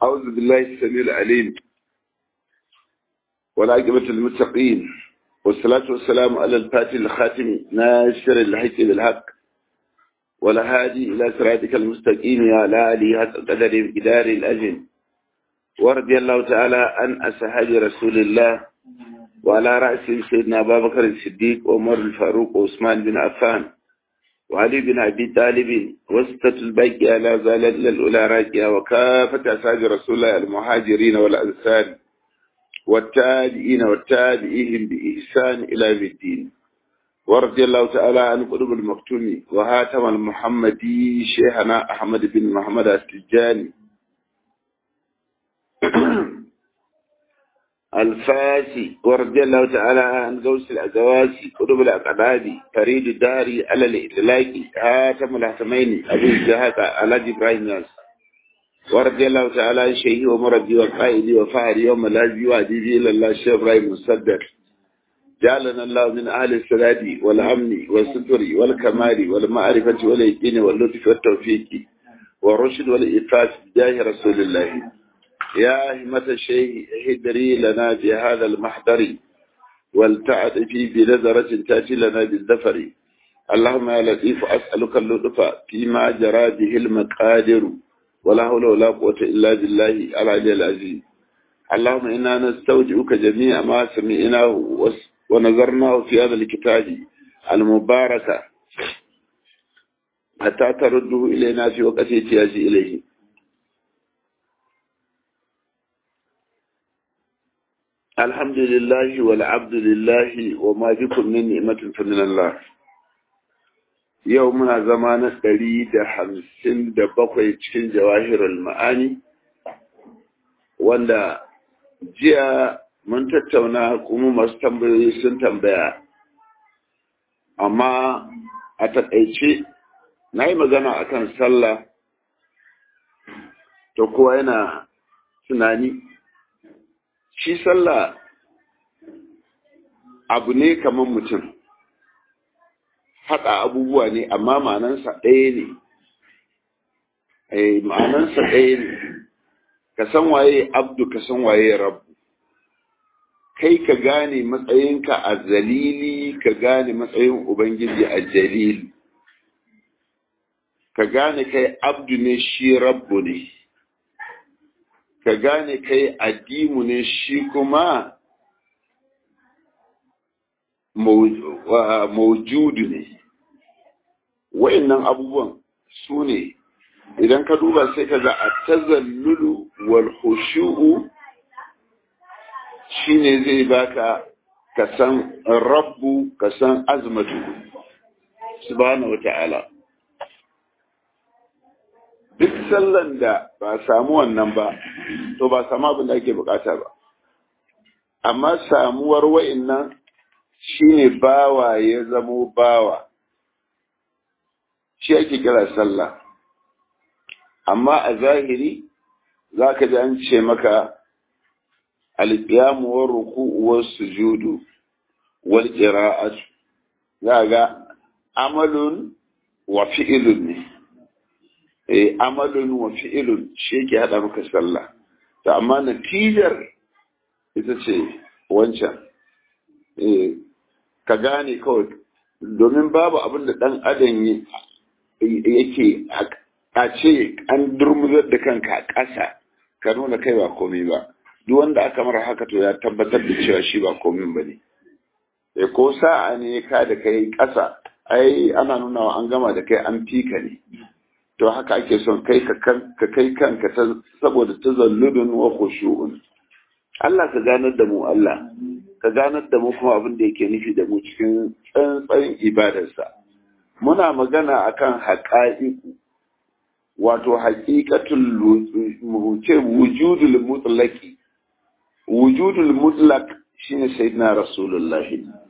أعوذ بالله السميع العليم والعاقبة للمتقين والصلاة والسلام على الفاتح الخاتم ناشر الحق بالحق والهادي إلى صراطك المستقيم يا لا آله حق قدر إدار الأجل ورضي الله تعالى عن أصحاب رسول الله وعلى رأسهم سيدنا أبا بكر الصديق وعمر الفاروق وعثمان بن عفان وعلي بن أبي طالب وستة الباقية لا زالت للأولى راكية وكافة أصحاب رسول الله المهاجرين والأنصار والتابعين والتابعيهم بإحسان إلى يوم الدين ورضي الله تعالى عن قلوب المكتوم وهاتم المحمدي شيخنا أحمد بن محمد السجاني الفاسي ورضي الله تعالى عن غوث الأزواسي قلوب الأقداد فريد الداري على الإطلاق هاتم الحسمين أبو الجهاد على إبراهيم ياس ورضي الله تعالى عن شيخي ومربي وقائدي وفهري يوم الهزي وعديدي إلى الله الشيخ إبراهيم مصدق جعلنا الله من أهل السداد والأمن والستر والكمال والمعرفة واليقين واللطف والتوفيق والرشد والإفاس بجاه رسول الله يا همة الشيخ هدري لنا بهذا المحضر والتعد في بنظرة تأتي لنا بالذفر اللهم يا لطيف أسألك اللطف فيما جرى به المقادر ولا حول ولا قوة إلا بالله العلي العزيز اللهم إنا نستودعك جميع ما سمعناه ونظرناه في هذا الكتاب المبارك حتى ترده إلينا في وقت احتياج إليه الحمد لله والعبد لله وما بكم من نعمة فمن الله يومنا زمان قريد حمسين دبقوا cikin jawahirul ma'ani wanda jiya mun tattauna kuma masu tambayoyi sun tambaya amma a taƙaice na yi magana akan sallah to kowa yana tunani shi sallah abu ne kamar mutum haɗa abubuwa ne amma ma'anansa ɗaya ne ma'anansa ɗaya ne ka san waye abdu ka san waye rabu kai ka gane matsayinka a zalili ka gane matsayin ubangiji a jalili ka gane kai abdu ne shi rabbu ne ka gane kai addimu ne shi kuma maujudu ne wa'annan abubuwan su ne idan ka duba sai ka ga a tazallulu wal khushu'u shine zai baka ka san rabbu ka san azmatu subhanahu wata'ala duk sallan da ba samu wannan ba to ba samu abin da ake bukata ba amma samuwar wa'annan shine bawa ya zamo bawa shi ake kira sallah amma a zahiri za ka ji an ce maka alƙiyamu wa ruku'u wa sujudu wal qira'atu za ga amalun wa fi'ilun ne eh amalun wa fi'ilun shi yake hada maka sallah to amma natijar ita ce wancan eh ka gane kawai domin babu abin da dan adam yake a ce an durmuzar da kanka a ƙasa ka nuna kai ba komai ba duk wanda aka mara haka to ya tabbatar da cewa shi ba komai ba ne e ko sa'a ne ka da kai ƙasa ai ana nuna an gama da kai an fika ne to haka ake son kai ka kai kanka saboda tazalludun wa khushu'un Allah ka ganar da mu Allah ka ganar da mu kuma abin da yake nufi da mu cikin tsantsan ibadarsa muna magana akan haƙa'iku wato haƙiƙatul ce wujudul mutlaqi wujudul mutlaq shine sayyidina rasulullah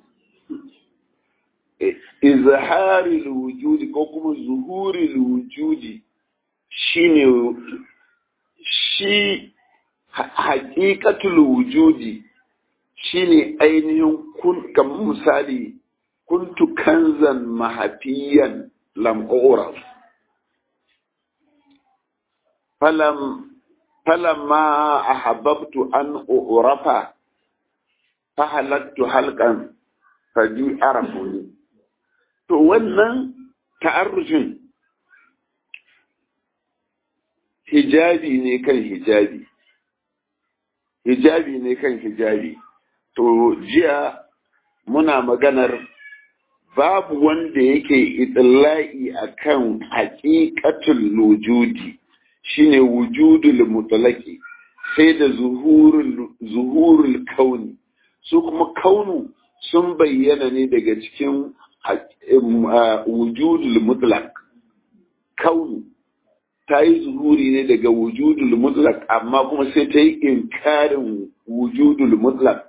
izharil wujudi ko kuma zuhuril wujudi shine shi haƙiƙatul wujudi shine ainihin kun kamar misali kuntu kanzan mahafiyan lam uraf falam falamma ahabbtu an urafa fa halattu halqan faju arafuni to wannan ta'arrufin hijabi ne kan hijabi hijabi ne kan hijabi to jiya muna maganar babu wanda yake itilla'i akan haƙiƙatul wujudi shine wujudul mutlaqi sai da zuhurul zuhurul kauni su kuma kaunu sun bayyana ne daga cikin wujudul mutlaq kaunu ta yi zuhuri ne daga wujudul mutlaq amma kuma sai ta yi inkarin wujudul mutlaq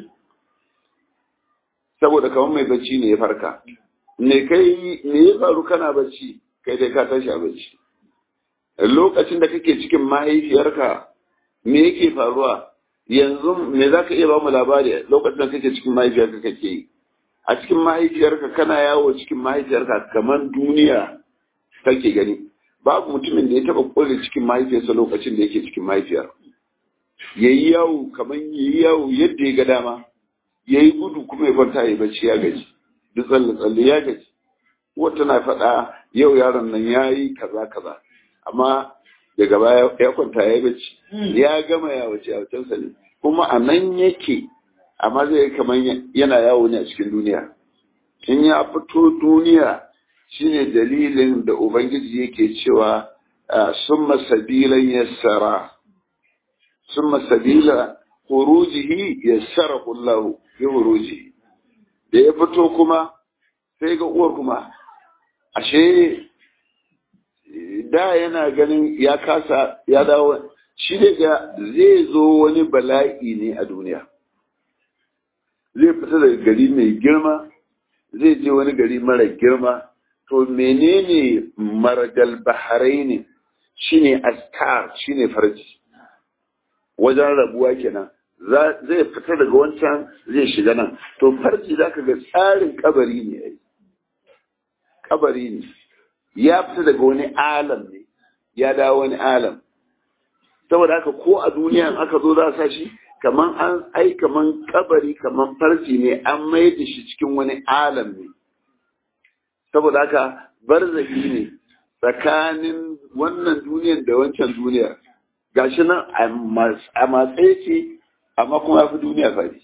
saboda kamar mai bacci ne ya farka me kai me ya faru kana bacci kai dai ka tashi a bacci lokacin da kake cikin mahaifiyarka me yake faruwa yanzu me za ka iya ba mu labari lokacin da kake cikin mahaifiyarka kake yi a cikin mahaifiyarka kana yawo cikin mahaifiyarka kamar duniya kake gani babu mutumin da ya taba kulle cikin mahaifiyarsa lokacin da yake cikin mahaifiyar yayi yawo kamar yayi yawo yadda ya ga dama yayi gudu kuma ya kwanta ya bacci ya gaji duk tsalle tsalle ya gaji wata na faɗa yau yaron nan ya yi kaza kaza amma daga baya ya kwanta ya bacci ya gama ya wace a wacensa ne kuma a nan yake amma zai kamar yana yawo ne a cikin duniya in ya fito duniya shine dalilin da ubangiji yake cewa summa sabilan yassara summa sabila khurujihi yassara Allah bi khurujihi da ya fito kuma sai ga uwar kuma ashe da yana ganin ya kasa ya dawo shi daga zai zo wani bala'i ne a duniya zai fita daga gari mai girma zai je wani gari mara girma to menene margal baharai ne shine askar shine farji wajen rabuwa kenan zai fita daga wancan zai shiga nan to farji zaka ga tsarin kabari ne ai kabari ne ya fita daga wani alam ne ya dawo wani alam saboda haka ko a duniya aka zo za sa shi kaman an ai kaman kabari kaman farji ne an mai da shi cikin wani alam ne saboda haka barzahi ne tsakanin wannan duniyar da wancan duniyar gashi nan a matsayi ce amma kuma ya fi duniya fadi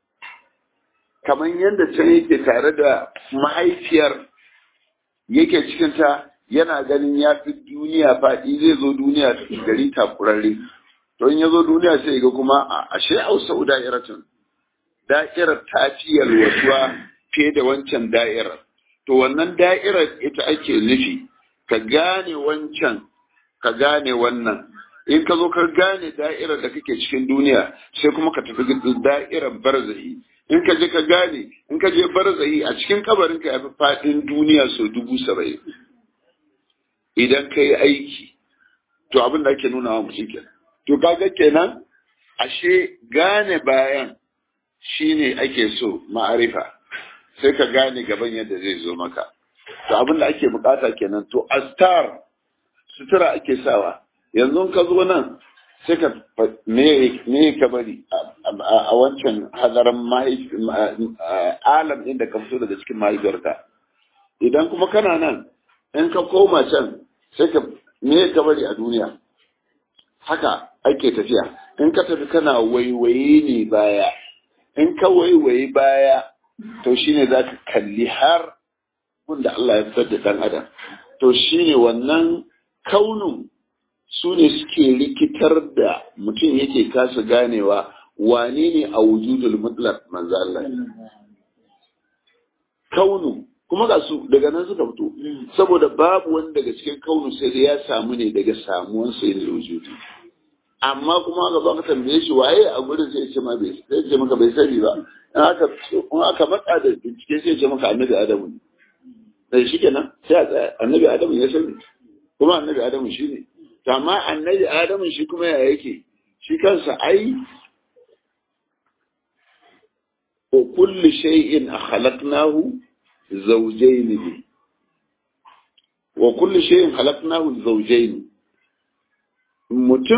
kamar yadda can yake tare da mahaifiyar yake cikinta yana ganin ya fi duniya faɗi zai zo duniya gari takurarre to in ya zo duniya sai ga kuma a ashe ausau da'iratun da'irar ta fi yalwatuwa fiye da wancan da'irar to wannan da'irar ita ake nufi ka gane wancan ka gane wannan in ka zo ka gane da'irar da kake cikin duniya sai kuma ka tafi da'irar barzahi in ka je ka gane in ka je barzahi a cikin kabarin ka yafi fadin duniya sau dubu saba'in idan ka yi aiki to abin da ake nuna wa mutum kenan to kaga kenan ashe gane bayan shine ake so ma'arifa sai ka gane gaban yadda zai zo maka to abin da ake bukata kenan to astar sutura ake sawa yanzu ka zo nan sai ka me ka bari a wancan hadarin alam ɗin da ka fito daga cikin mahaifiyarka idan kuma kana nan in ka koma can sai ka me ka bari a duniya haka ake tafiya in ka tafi kana waiwaye ne baya in ka waiwaye baya to shine za ka kalli har wanda Allah ya fitar da ɗan adam to shine wannan kaunin su ne suke rikitar da mutum yake kasa ganewa wane ne a wujudul mutlaq manzo Allah kaunu kuma ga su daga nan suka fito saboda babu wani daga cikin kaunu sai da ya samu ne daga samuwan sai da wujudi amma kuma ga baka tambaye shi waye a gurin sai ce ma bai sai ce maka bai sani ba in aka in aka matsa da bincike sai ce maka annabi adamu ne sai shi kenan sai a tsaya annabi adamu ya sani kuma annabi adamu shi ne amma annabi adamu shi kuma ya yake shi kansa ai wa kulli shay'in khalaqnahu zawjayn bi wa kulli shay'in khalaqnahu zawjayn mutum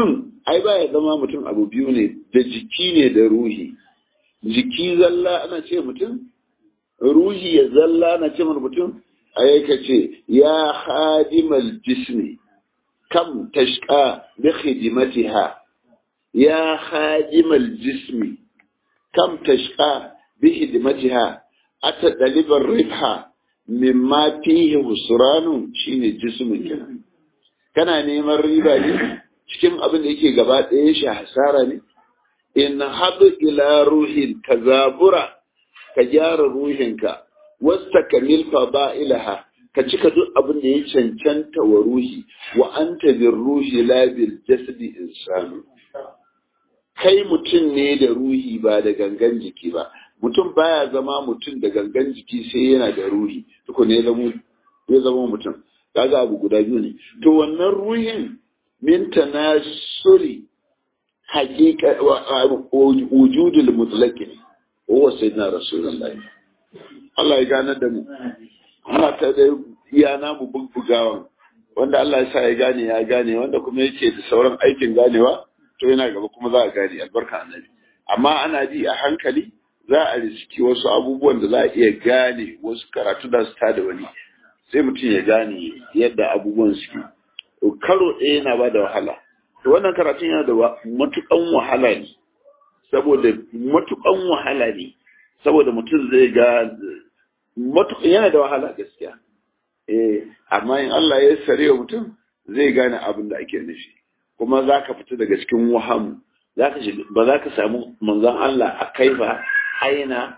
ai ba ya zama mutum abu biyu ne da jiki ne da ruhi jiki zalla ana ce mutum ruhi ya zalla ana ce mutum ai ka ce ya hadimal jismi kam tashqa bi khidmatiha ya hadimal jismi kam tashqa bi khidmatiha ata dalibar ribha mimma fihi husranu shine jismin kenan kana neman riba ne cikin abin da yake gaba ɗaya shi hasara ne in haɗu ila ruhin ka zabura ka gyara ruhinka wasta kamil ilaha ka cika duk abin da ya cancanta wa ruhi wa anta bin ruhi la bil jasadi insanu kai mutum ne da ruhi ba da gangan jiki ba mutum baya zama mutum da gangan jiki sai yana da ruhi tukun ya zama mutum kaga abu guda biyu ne to wannan ruhin min tanasuri haqiqa wujudul mutlaq ne huwa sayyidina rasulullahi Allah ya gane da mu muna ta da iya namu bubbugawan wanda Allah ya sa ya gane ya gane wanda kuma yake da sauran aikin ganewa to yana gaba kuma za a gane albarka annabi amma ana ji a hankali za a riski wasu abubuwan da za a iya gane wasu karatu da su da wani sai mutum ya gane yadda abubuwan suke karo ɗaya yana ba da wahala to wannan karatun yana da matukan wahala ne saboda matukan wahala ne saboda mutum zai ga yana da wahala gaskiya eh amma in Allah ya sare wa mutum zai gane abin da ake nufi kuma za ka fita daga cikin wahamu ba za ka samu manzon Allah a kaifa aina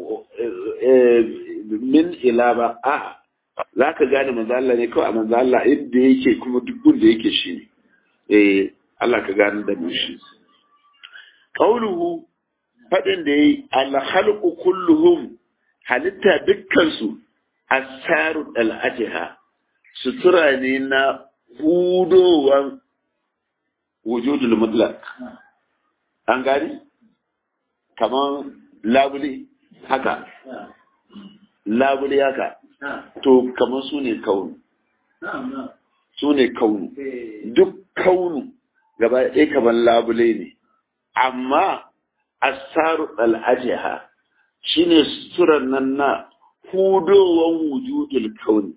min ila ba a'a za ka gane manzo Allah ne kawai a manzo Allah inda yake kuma duk da yake shi ne eh Allah ka gane da mu shi qauluhu fadin da yayi al khalqu kulluhum halitta dukkan su asaru al ajha sutura ne na hudowan wujudul mutlaq an gani kaman labule haka labule haka to kamar su ne kaunu su ne kaunu duk kaunu gaba ɗaya kamar labule ne amma asaru al'ajiha shi ne suturan nan na hudowan wujudul kauni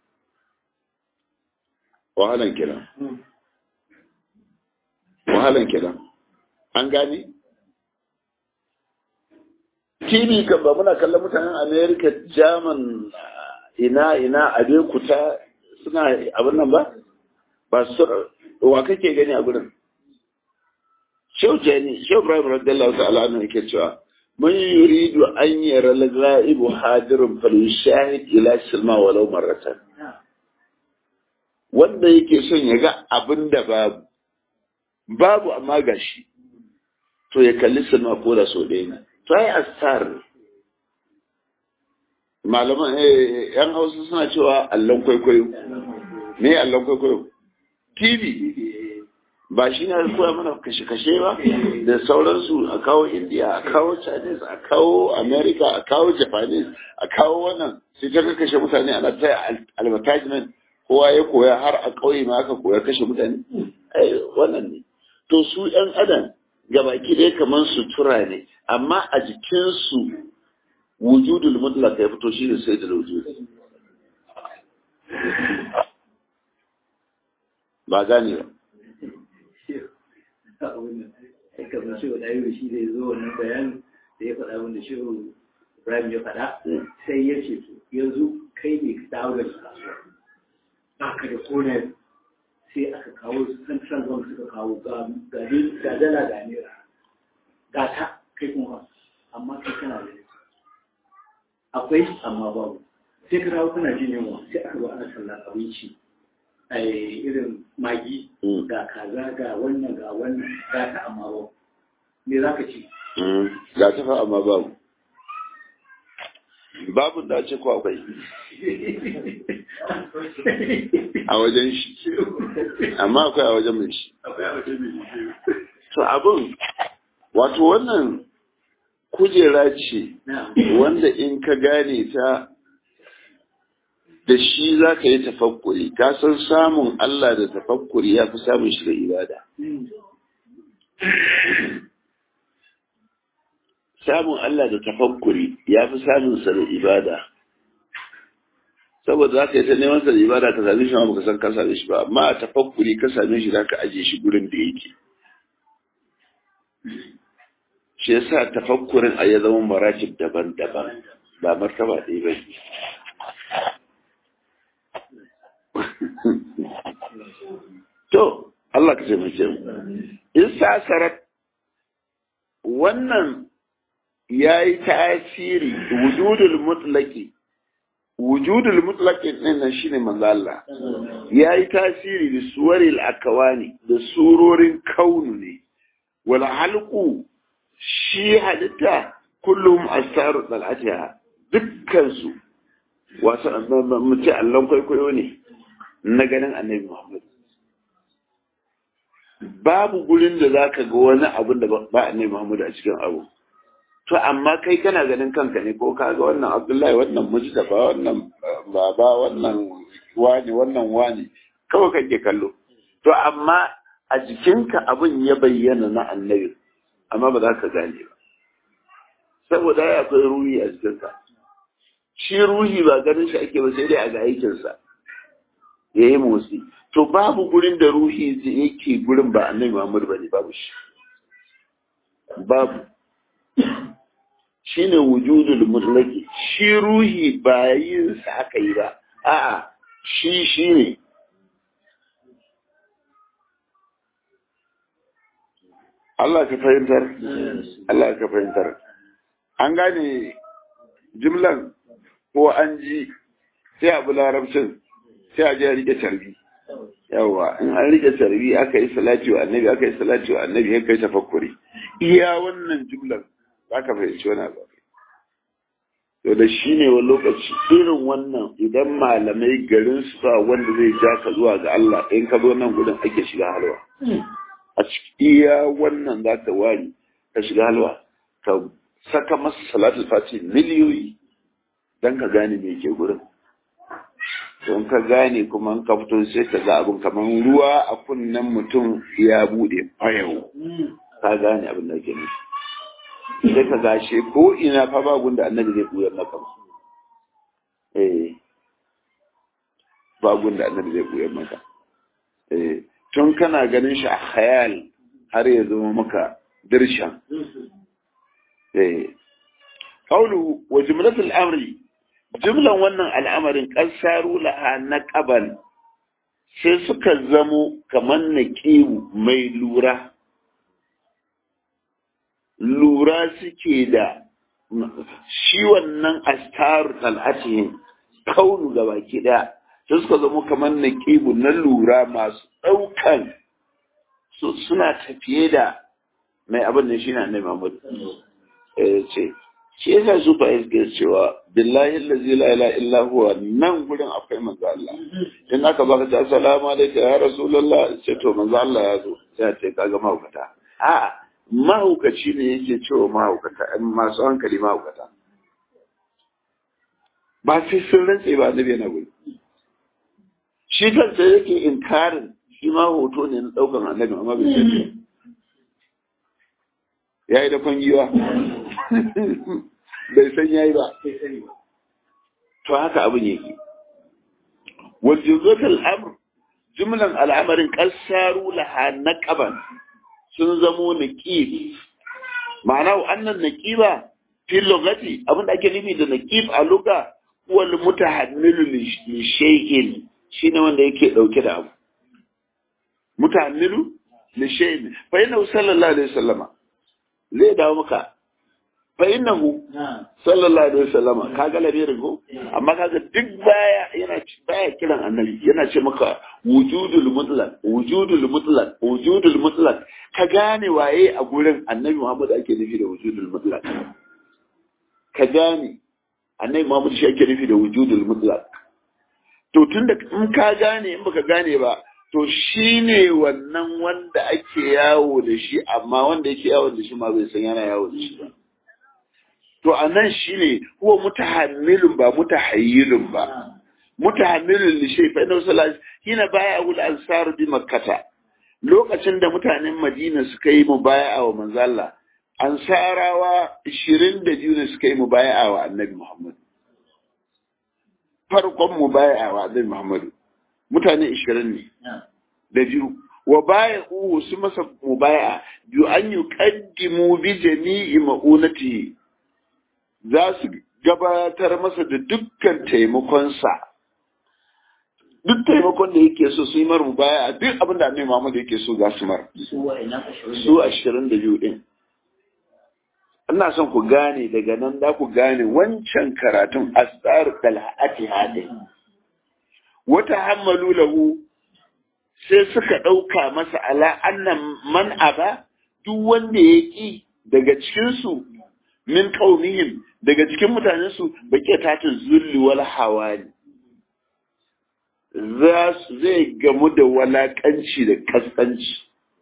wahalan kiran wahalan kiran an gani tv kan ba muna kallon mutanen america german ina ina abekuta suna abin nan ba ba su wa kake gani a gurin Shehu Jani, Shehu Ibrahim radiyallahu ta'ala anhu yake cewa mun yuridu an yara al-ghaibu hadirun fal yushahid ila silma walau marratan wanda yake son ya ga abin da babu babu amma gashi to ya kalli silma ko da so ɗaya ne to ai astar malaman yan hausa suna cewa allon kwaikwayo me allon kwaikwayo tv ba shi ne koya mana kashe-kashe ba da sauransu a kawo india a kawo chinese a kawo america a kawo japanese a kawo wannan sai ta kashe mutane ana ta advertisement kowa ya koya har a ƙauye ma aka koya kashe mutane ai wannan ne to su yan adam gabaki ɗaya kamar sutura ne amma a jikinsu wujudul mutlaq ya fito shi ne sai da wujud ba gane ba kamar shi wa ɗayo shi zai zo wannan bayanin da ya faɗa wanda shi Ibrahim ya faɗa sai ya ce yanzu kai ne ka dawo da kasuwa ba ka da kone sai aka kawo su central bank suka kawo ga dala ga naira ga ta kai kuma amma kai kana da akwai amma babu sai ka dawo kana jin yunwa sai aka zo ana sallar abinci a irin magi ga kaza ga wannan ga wannan ga ta amma babu me za ka ci ga ta fa amma babu babu da ce ko akwai a wajen shi amma akwai a wajen mai shi to abin wato wannan kujera ce wanda in ka gane ta da shi za ka yi tafakkuri ka san samun Allah da tafakkuri ya fi samun shi da ibada samun Allah da tafakkuri ya fi samun sa da ibada saboda za ka yi ta neman sa da ibada ka same shi ma baka san ka same shi ba amma a tafakkuri ka same shi za ka ajiye shi gurin da yake shi yasa tafakkurin a ya zama maratib daban-daban ba martaba ɗaya ba ne to Allah ka taimake mu in sasarat wannan ya yi tasiri wujudul mutlaki wujudul mutlaki ɗin nan shine manzo Allah ya yi tasiri da suwaril akawani da surorin kaunu ne wal halqu shi halitta kullum asaru dal'atiha dukkan su wasu mace allon kwaikwayo ne na ganin annabi Muhammad babu gurin da zaka ga wani abun da ba annabi Muhammad a cikin abu to amma kai kana ganin kanka ne ko ka ga wannan Abdullahi wannan Mujtaba wannan baba wannan wani wannan wani kawai kake kallo to amma a jikinka abin ya bayyana na annabi amma ba za ka gane ba saboda ya akwai ruhi a jikinka shi ruhi ba ganin shi ake ba sai dai a ga aikinsa ya yi motsi to babu gurin da ruhi yake gurin ba annabi Muhammad bane babu shi babu shine wujudul mutlaqi shi ruhi ba yin sa aka yi ba a'a shi shine Allah ka fahimtar Allah ka fahimtar an gane jimlan ko an ji sai abu larabcin sai a je a rike tarbi yawa in an rike tarbi aka yi salati wa annabi aka yi salati wa annabi ya kai tafakkuri iya wannan jumlar za ka fahimci wani abu to da shi ne wani lokaci irin wannan idan malamai garin su sa wanda zai ja ka zuwa ga Allah in ka zo nan gudun ake shiga halwa a iya wannan za ka wari ka shiga halwa ka saka masa salatul fati miliyoyi don ka gane me ke gurin don ka gane kuma ka fito sai ka ga abin kamar ruwa a kunnen mutum ya bude fayau ka gane abin da ke nufi sai ka gashe ko ina fa ba gunda annabi zai buyar maka eh ba gunda annabi zai buyar maka eh tun kana ganin shi a khayal har ya zama maka dirshan eh qawlu wa jumlatul amri jumlan wannan al'amarin ƙasaru laha na ƙabal sai suka zamo kamar na mai lura lura suke da shi wannan astaru tal'atihin kaunu ga baki ɗaya sai suka zamo kamar na na lura masu ɗaukan suna tafiye da mai abin da shi na annabi Muhammad ce shi yasa su fa yake cewa billahi allazi la ilaha illa huwa nan gurin akwai manzo Allah in aka baka ta assalamu alaikum ya rasulullah sai to manzo Allah ya zo sai ce kaga mahaukata a mahaukaci ne yake cewa mahaukata masu hankali mahaukata ba sai sun rantse ba annabi yana guri shi kansa yake inkarin shi ma hoto ne na daukan annabi amma bai sai ya yi da kwangiwa bai san ya yi ba to haka abin yake wajen al'amur jumlan al'amarin ƙasaru laha na ƙaban sun zamo naƙib ma'ana annan naƙiba fil lugati abin da ake nufi da naƙib a luga wal mutahammilu li shay'in shine wanda yake dauke da abu mutahammilu li shay'in fa inna sallallahu alaihi wasallama zai dawo maka fa innahu sallallahu alaihi wasallam kaga labirin ko amma kaga duk baya yana baya kiran annabi yana ce maka wujudul mutlaq wujudul mutlaq wujudul mutlaq ka gane waye a gurin annabi Muhammad ake nufi da wujudul mutlaq ka gane annabi Muhammad shi ake nufi da wujudul mutlaq to tunda in ka gane in baka gane ba to shi ne wannan wanda ake yawo da shi amma wanda yake yawo da shi ma bai san yana yawo da shi ba to a nan shi ne huwa mutahammilun ba mutahayyilun ba mutahammilun li shay fa inna sallallahu hina baya ul ansar bi makkata lokacin da mutanen Madina suka yi mubaya'a wa manzo Allah ansarawa 22 ne suka yi mubaya'a wa Annabi Muhammad farkon mubaya'a wa Annabi Muhammad mutane 20 ne da biyu wa baya uhu su masa mubaya biyu an yi kaddimu bi jami'i ma'unati za su gabatar masa da dukkan taimakonsa duk taimakon da yake so su yi mar mubaya duk abin da annabi Muhammad yake so za su mar su ashirin da biyu din ina son ku gane daga nan za ku gane wancan karatun asar dalhati hadin wata hammalu lahu sai suka ɗauka masa ala annan man aba duk wanda ya ƙi daga cikinsu min ƙaunihim daga cikin mutanensu baƙi tatin zulli wal hawani zai gamu da walaƙanci da kaskanci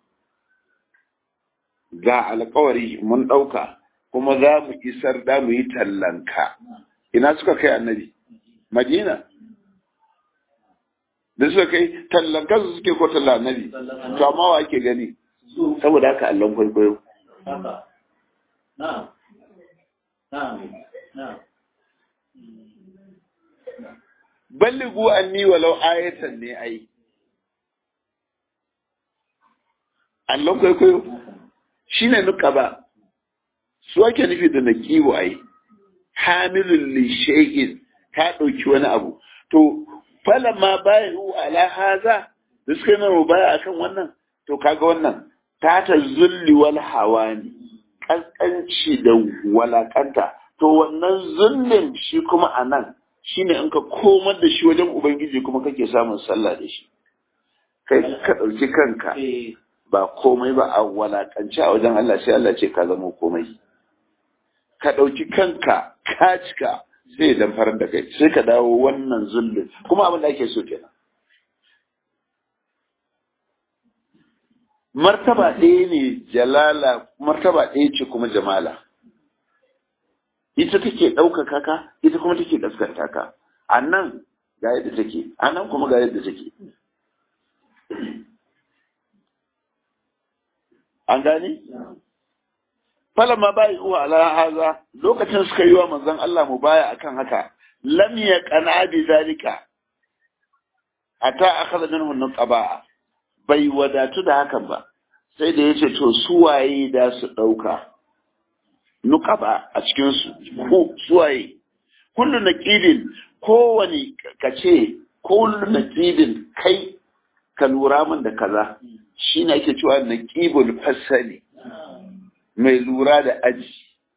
ga alƙawari mun ɗauka kuma za mu isar da mu yi tallanka ina suka kai annabi madina da suka kai tallan kansu suke ko tallan annabi to amma wa ake gani saboda haka allon kwaikwayo balligu anni walau ayatan ne ai allon kwaikwayo shine nuka ba su ake nufi da na kiwo ai hamilun li shay'in ka ɗauki wani abu to falamma bayu ala haza da suka yi baya akan wannan to kaga wannan ta ta zulli wal hawani kaskanci da walakanta to wannan zullin shi kuma a nan shine in ka komar da shi wajen ubangiji kuma kake samun sallah da shi kai ka ɗauki kanka ba komai ba a walakance a wajen Allah sai Allah ce ka zama komai ka ɗauki kanka ka cika sai ya damfarar da kai sai ka dawo wannan zullun kuma abin da ake so kenan martaba ɗaya ne jalala martaba ɗaya ce kuma jamala ita take ɗaukaka ka ita kuma take gaskanta ka a nan ga yadda take a nan kuma ga yadda take an gane? falama bai uwa ala haza lokacin suka yi wa manzon Allah mu baya akan haka lam ya kana bi zalika ata akhadha minhu nuqaba bai wadatu da hakan ba sai da yace to su waye da su dauka nuqaba a cikin su ko su waye kullu naqidin kowani kace kullu naqidin kai ka lura min da kaza shine ake cewa naqibul fasali mai lura da aji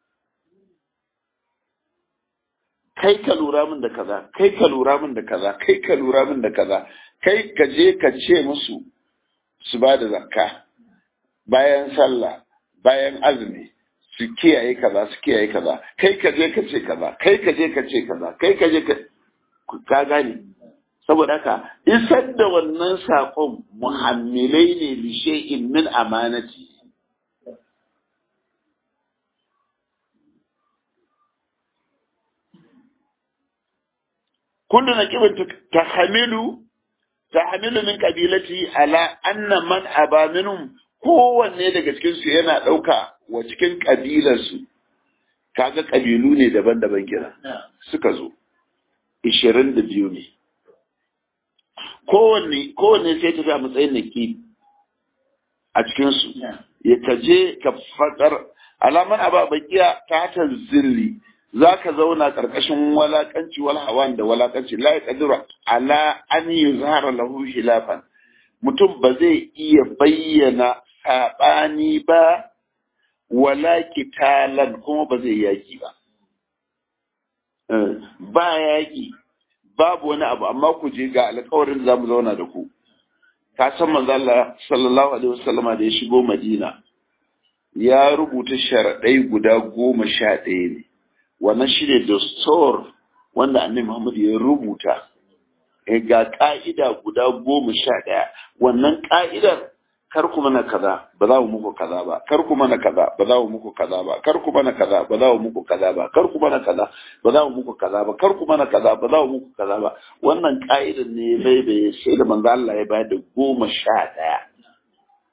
kai ka lura min da kaza kai ka lura min da kaza kai ka lura min da kaza kai ka je ka ce musu su ba da zakka bayan sallah bayan azumi su kiyaye kaza su kiyaye kaza kai ka je ka ce kaza kai ka je ka ce kaza kai ka je ka ka gane saboda haka isar da wannan saƙon muhammilai ne lishe'in min amanati kullu naqibin tahamilu tahamilu min qabilati ala anna man aba minhum kowanne daga cikin su yana dauka wa cikin kabilar su kaga kabilu ne daban-daban kira suka zo 22 ne kowanne kowanne sai tafi a matsayin naqib a cikin su ya kaje ka fadar alaman aba bakiya ta tanzilli za ka zauna ƙarƙashin walaƙanci wal hawan da walaƙanci la yaqdiru ala an yuzhara lahu khilafan mutum ba zai iya bayyana saɓani ba wala kitalan kuma ba zai yaki ba ba yaki babu wani abu amma ku je ga alƙawarin za mu zauna da ku ka san manzo Allah sallallahu alaihi wasallama da ya shigo Madina ya rubuta sharaɗai guda goma sha ɗaya ne wannan shi ne dastor wanda annabi Muhammad ya rubuta ga ka'ida guda goma sha ɗaya wannan ka'idar kar ku mana kaza ba za mu muku kaza ba kar ku mana kaza ba za mu muku kaza ba kar ku mana kaza ba za mu muku kaza ba kar ku mana kaza ba za mu muku kaza ba kar ku mana kaza ba za mu muku kaza ba wannan ka'idar ne bai bai sai da manzo Allah ya bayar da goma sha ɗaya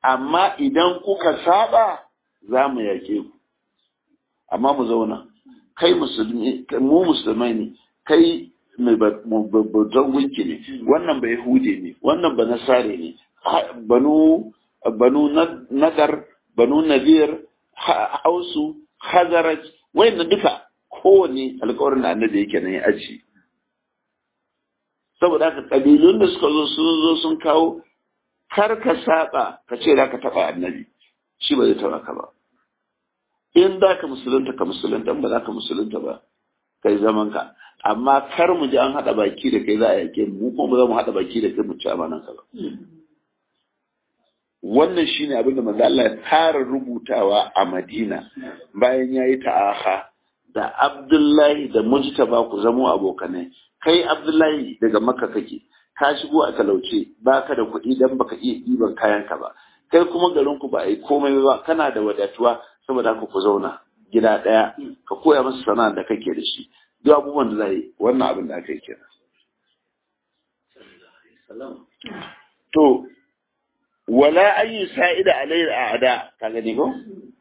amma idan kuka saba za mu yake ku amma mu zauna kai musulmi mu musulmai ne kai mai babban gunki ne wannan ba yahude ne wannan ba nasare ne banu banu nadar banu nadir hausu hazaraj wayannan duka kowane alkawarin da annabi yake nan ya aji saboda haka kabilun da suka zo sun zo sun kawo kar ka saba ka ce za ka taba annabi shi ba zai taba ka ba in za ka musulunta ka musulunta ba za ka musulunta ba kai zaman ka amma kar mu ji an haɗa baki da kai za a yake mu kuma ba za mu haɗa baki da kai mu ci amanan ka ba wannan shine abin da manzo Allah ya fara rubutawa a Madina bayan yayi ta'aha da Abdullahi da Mujtaba ku zamo abokanai kai Abdullahi daga Makka kake ka shigo a talauce baka da kuɗi dan baka iya ɗiban kayanka ba kai kuma garin ku ba a yi komai ba kana da wadatuwa saboda haka ku zauna gida ɗaya ka koya masa sana'a da kake da shi duk abubuwan da za yi wannan abin da aka yi kenan to wala an yi sa'ida alayhi a'ada ka gani ko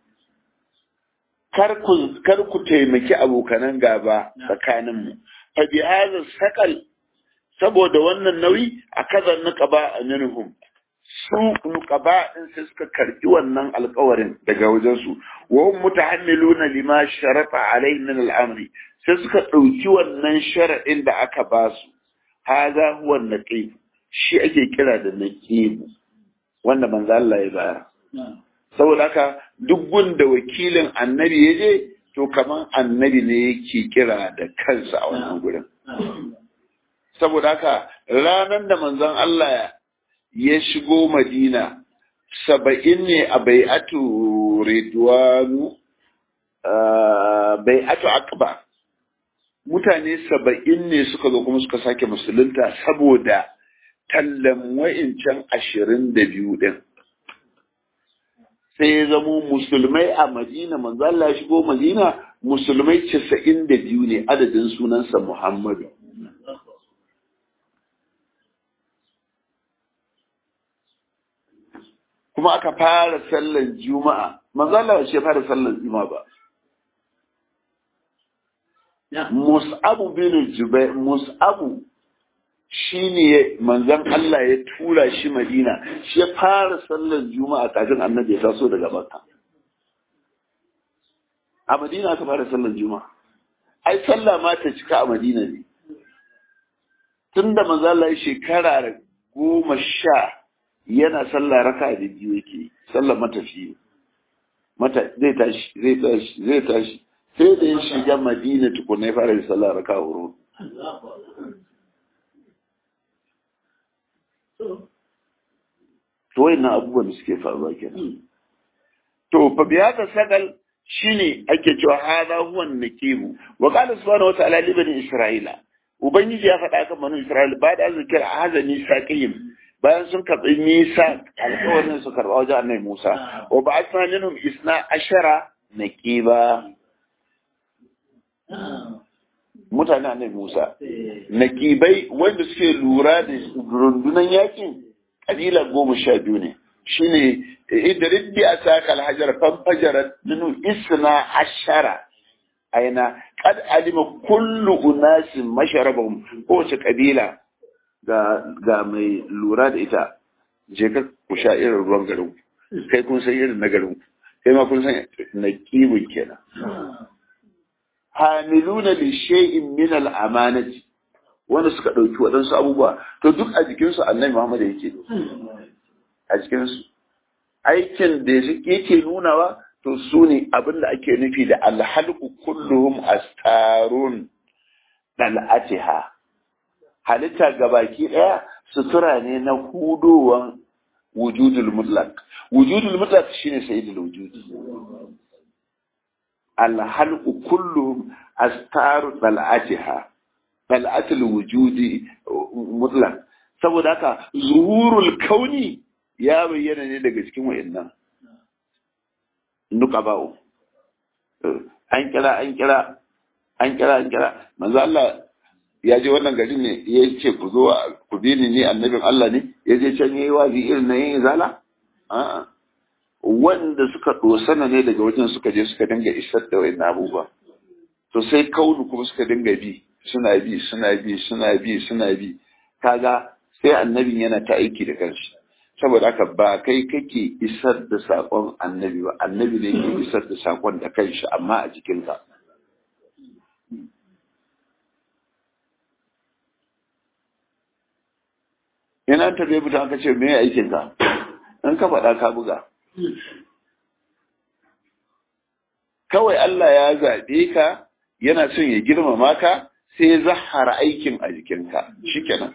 kar ku kar ku taimaki abokanan gaba tsakanin mu fa bi hadha saqal saboda wannan nauyi akaza nuqaba minhum su nuqaba din sai suka karbi wannan alƙawarin daga wajen su wa hum mutahammiluna lima sharata alayhi min al-amri sai suka dauki wannan sharadin da aka ba su hadha huwa naqib shi ake kira da naqib wanda manzo Allah ya bayar saboda haka duk gunda wakilin annabi ya je to kaman annabi ne yake kira da kansa a wannan gurin saboda haka ranar da manzon Allah ya shigo Madina saba'in ne a bai'atu Ridwanu bai'atu Aqba mutane saba'in ne suka zo kuma suka sake musulunta saboda tallan wa'incan ashirin da biyu ɗin. Sai ya zamo musulmai a Madina, manzo Allah ya shigo Madina, musulmai casa'in da biyu ne adadin sunansa Muhammadu. Kuma aka fara sallan Juma'a, manzo Allah ya fara sallan Juma'a ba. Mus'abu bin Jubair, Mus'abu shi ne manzan Allah ya tura shi Madina shi ya fara sallar juma'a kafin annabi ya taso daga Makka a Madina aka fara sallar juma'a ai sallah ma ta cika a Madina ne tunda manzan Allah ya shekara goma sha yana sallah raka da biyu yake sallar matafi mata zai tashi zai tashi zai tashi sai da ya shiga Madina tukuna ya fara sallah raka huru to wayannan abubuwan da suke faruwa kenan to fa biya ta sagal shine ake cewa hada huwa nakibu wa qala subhanahu wa ta'ala li bani isra'ila ubangiji ya faɗa kan bani isra'ila ba da zikir hazani saqim bayan sun karɓi nisa alƙawarin su karɓa wajen annabi Musa wa ba'athna minhum isna ashara naqiba mutane annabi Musa nakibai wanda suke lura da rundunan yakin kabila goma sha biyu ne shine idrid bi asaka alhajar fanfajarat minu isna ashara aina qad alima kullu unasin masharabahum kowace kabila ga ga mai lura da ita je ka ku sha irin ruwan garin kai kun san irin na garin kai ma kun san na kibin kenan hamiluna li shay'in min al-amanati wanda suka ɗauki waɗansu abubuwa to duk a jikinsu annabi Muhammad yake a jikinsu aikin da yake nunawa to su ne abin da ake nufi da alhalku kulluhum astarun dal'atiha halitta gabaki ɗaya sutura ne na hudowan wujudul mutlaq wujudul mutlaq shine sayyidul wujudi alhalku kulluhum astaru dal'atiha dal'atul wujudi mutlaq saboda haka zuhurul kauni ya bayyana ne daga cikin wayannan nuqaba'u an kira an kira an kira an kira manzo Allah ya je wannan garin ne ya ce ku zo ku bi ni ni annabin Allah ne ya je can yayi wazi irin na yin zala a'a wanda suka dosana ne daga wajen suka je suka dinga isar da wayan abubuwa to sai kaunu kuma suka dinga bi suna bi suna bi suna bi suna bi kaga sai annabin yana ta aiki da kanshi saboda haka ba kai kake isar da sakon annabi ba annabi ne ke isar da sakon da kanshi amma a jikinka ina ta bai buta aka ce me aikin ka in ka faɗa ka buga kawai Allah ya zaɓe ka yana son ya girmama ka sai ya zahara aikin a jikinka shikenan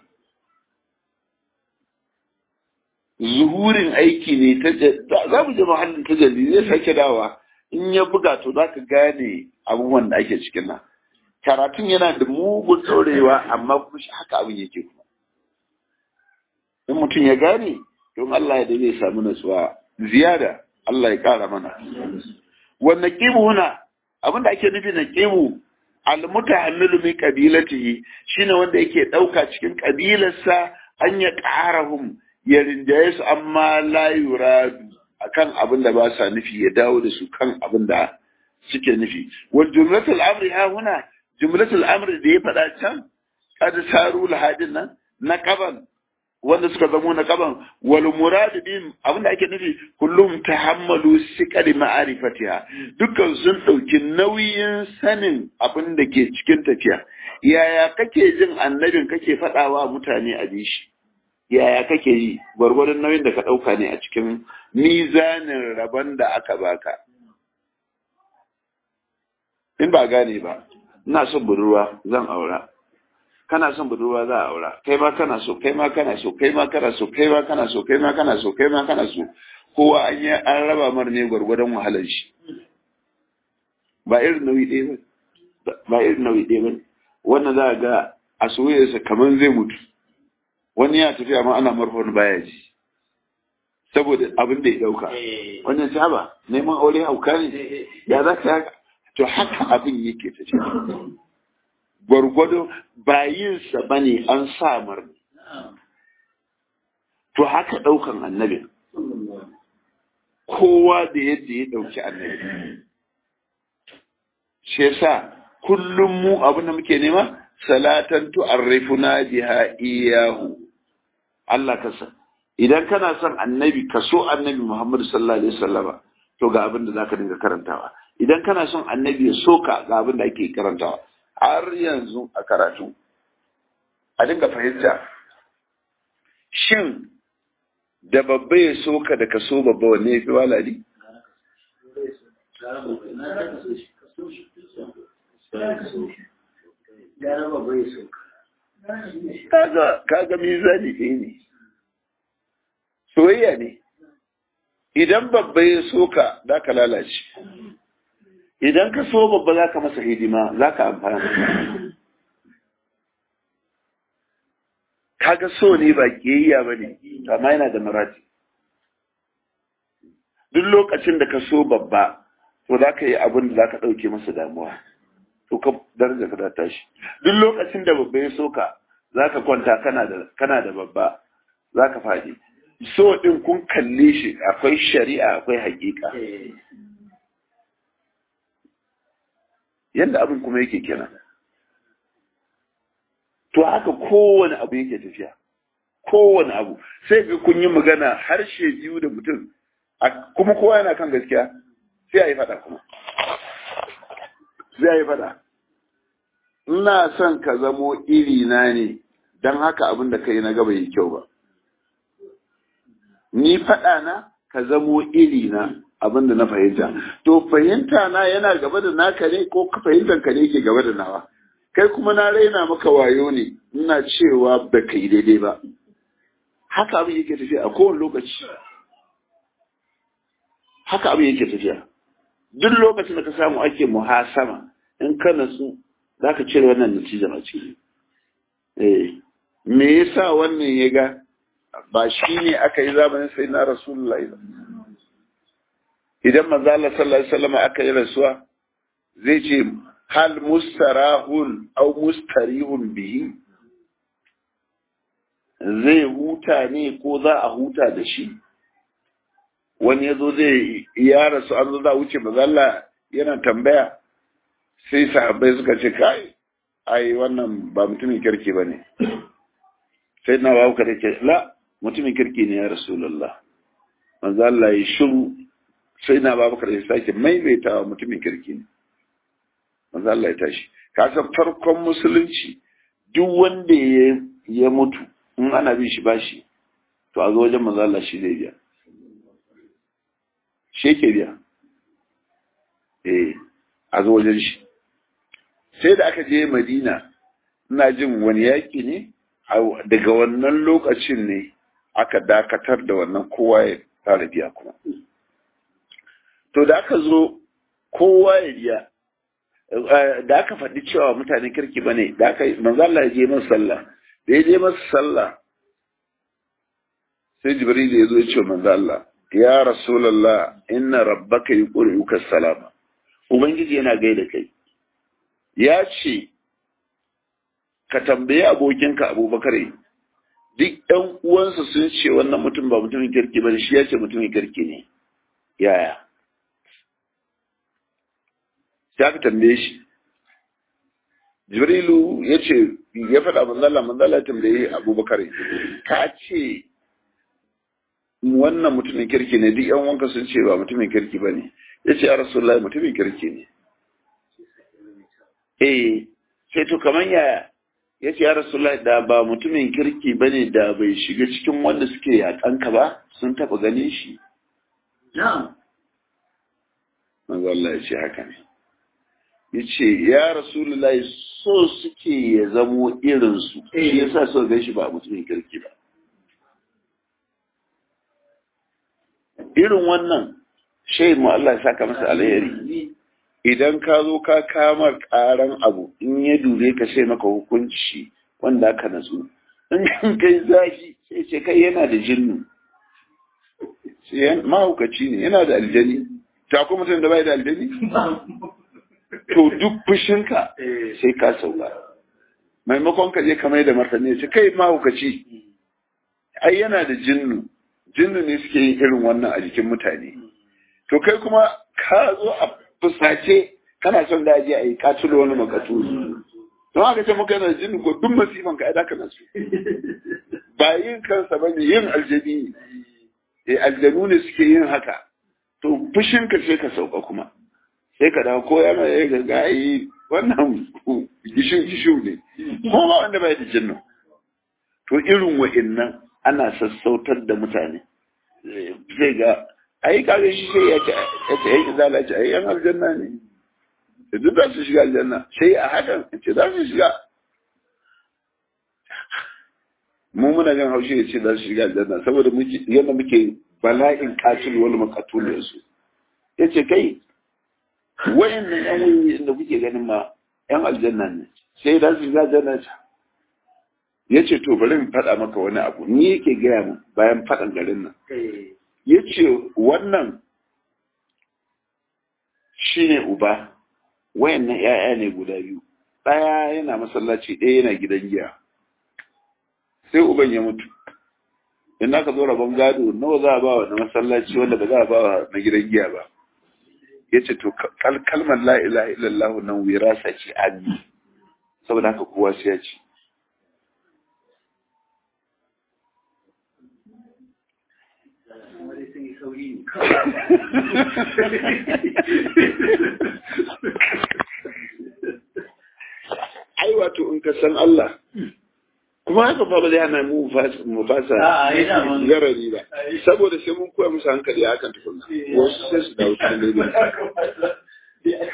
zuhurin aiki ne ta za mu je mahallin tajalli zai sake dawa in ya buga to za ka gane abubuwan da ake cikin nan karatun yana da mugun ɗorewa amma kuma shi haka abin yake kuma in mutum ya gane don Allah ya da zai samu natsuwa ziyada Allah ya ƙara mana wannan ƙibu huna abin da ake nufi na ƙibu almutahammilu min qabilatihi shine wanda yake ɗauka cikin ƙabilarsa an ya ƙarahum ya rinjaye su amma la yuradu akan abin da ba sa nufi ya dawo da su kan abin da suke nufi wal jumlatul amri ha huna jumlatul amri da ya faɗa can kad saru lahadin nan na qaban wanda suka zamo na qaban wal murad bihim abin da ake nufi kullum tahammalu siqali ma'rifatiha dukkan sun dauki nauyin sanin abin da ke cikin tafiya yaya kake jin annabin kake faɗawa mutane a bishi yaya kake yi gwargwadon nauyin da ka ɗauka ne a cikin mizanin rabon da aka baka in ba gane ba ina son budurwa zan aura kana son budurwa za a aura kai ma kana so kai ma kana so kai ma kana so kai ma kana so kai ma kana so kai ma kana so kowa an yi an raba mar ne gwargwadon wahalar shi ba irin nauyi ɗaya ba ba irin nauyi ɗaya ba wannan za a ga a soyayyarsa kamar zai mutu wani ya tafiya ma ana marfon baya ji saboda abin da ya dauka wannan saba neman aure hauka ne ya za ka haka to haka abin yake tafiya gwargwado bayinsa ba ne an samar to haka daukan annabi kowa da yadda ya dauki annabi shi yasa kullum mu abin da muke nema salatan tu'arrifuna biha iyahu Allah ka san idan kana son annabi ka so annabi Muhammad sallallahu alaihi wasallama to ga abin da zaka dinga karantawa idan kana son annabi ya so ka ga abin da ake karantawa har yanzu a karatu a dinga fahimta shin da babba ya so ka da ka so babba wanne ya fi walali kaga kaga mizani ɗaya ne soyayya ne idan babba ya so ka za ka lalace idan ka so babba za ka masa hidima za ka amfana kaga so ne ba kiyayya ba ne amma yana da marati duk lokacin da ka so babba to za ka yi abin da za ka ɗauke masa damuwa to ka daraja ka da tashi duk lokacin da babba ya soka za ka kwanta kana da babba za ka faɗi so ɗin kun kalle shi akwai shari'a akwai hakika yadda abin kuma yake kenan to haka kowane abu yake tafiya kowane abu sai ga kun yi magana harshe biyu da mutum kuma kowa yana kan gaskiya sai a yi faɗa kuma sai a yi faɗa ina son ka zamo iri na ne don haka abin da kai na gaba yi kyau ba ni faɗa na ka zamo iri na abin da na fahimta to fahimta na yana gaba da naka ne ko fahimtar ka ne ke gaba da nawa kai kuma na raina maka wayo ne ina cewa ba ka yi daidai ba haka abin yake tafiya a kowane lokaci haka abin yake tafiya duk lokacin da ka samu ake muhasama in ka natsu za ka cire wannan natijar a ciki eh me yasa wannan ya ga ba shi ne aka yi zamanin sai na rasulullahi ba idan manzo Allah sallallahu alaihi wasallam aka yi rasuwa zai ce hal mustarahun aw mustarihun bihi zai huta ne ko za a huta da shi wani ya zo zai ya rasu an zo za wuce mazalla yana tambaya sai sahabbai suka ce kai ai wannan ba mutumin kirki ba ne sai na babu kada ce la mutumin kirki ne ya rasulullah manzo Allah ya shiru sai na babu kada ya sake maimaitawa mutumin kirki ne manzo Allah ya tashi ka san farkon musulunci duk wanda ya ya mutu in ana bin shi bashi to a zo wajen manzo Allah shi zai biya shi ke biya eh a zo wajen shi sai da aka je Madina ina jin wani yaki ne daga wannan lokacin ne aka dakatar da wannan kowa ya fara biya kuma to da aka zo kowa ya biya da aka faɗi cewa mutane kirki bane da aka manzo Allah ya je masa sallah da ya je masa sallah sai Jibril ya zo ya ce manzo Allah ya rasulullah inna rabbaka yuqri'uka salama ubangiji yana gaida kai ya ce ka tambayi abokinka abubakar duk ɗan uwansa sun ce wannan mutum ba mutumin kirki ba shi ya ce mutumin kirki ne yaya sai aka tambaye shi jibrilu ya ce ya faɗa manzala manzala tambaye abubakar ka ce wannan mutumin kirki ne duk yan wanka sun ce ba mutumin kirki ba ne ya ce ya rasulullahi mutumin kirki ne eh sai to kamar yaya ya ce ya rasulullahi da ba mutumin kirki ba ne da bai shiga cikin wanda suke yaƙanka ba sun taɓa ganin shi na'am manzo Allah ya ce haka ne ya ce ya rasulullahi so suke ya zamo irinsu shi yasa so gan shi ba mutumin kirki ba irin wannan shai mu Allah ya saka masa alheri idan ka zo ka kamar karan abu in ya dure ka sai maka hukunci wanda aka natsu in kai zafi sai ce kai yana da jinnu sai mahaukaci ne yana da aljani ta kuma mutum da bai da aljani to duk fushinka sai ka sauka maimakon ka je ka mai da martani ce kai mahaukaci ai yana da jinnu jinnu ne suke yin irin wannan a jikin mutane to kai kuma ka zo a fusace kana son da aje a yi katulo wani makatu don haka ce muka yana jinnu ko duk masifan ka ai kana su ba yin kansa ba ne yin aljani ne aljanu ne suke yin haka to fushin ka sai ka sauka kuma sai ka dawo ko yana ya ga gayi wannan gishin gishu ne ko ba wanda bai da jinnu to irin wa'innan ana sassautar da mutane zai ga ai kaga shi sai ya ce ya ce ai izala ce ai yan aljanna ne duk za su shiga aljanna sai a hakan ce za su shiga mu muna gan haushi ya ce za su shiga aljanna saboda muke yadda muke bala'in katil wani makatul da su ya ce kai wayannan yan wuyi da kuke ganin ma yan aljanna ne sai za su shiga aljanna ce ya ce to bari in faɗa maka wani abu ni yake gaya mu bayan faɗan garin nan ya ce wannan shi ne uba wayannan ‘ya'ya ne guda biyu ɗaya yana masallaci ɗaya yana gidan giya sai uban ya mutu in aka zo rabon gado nawa za a ba wa na masallaci wanda ba za a ba wa na gidan giya ba ya ce to kalmar la ilaha illallah nan wirasa ce an saboda haka kowa sai ya ci ai wato in ka san Allah kuma haka fa ba zai hana mu mu fasa garari ba saboda sai mun koya musu hankali a hakan tukunna wasu sai su dawo cikin daidai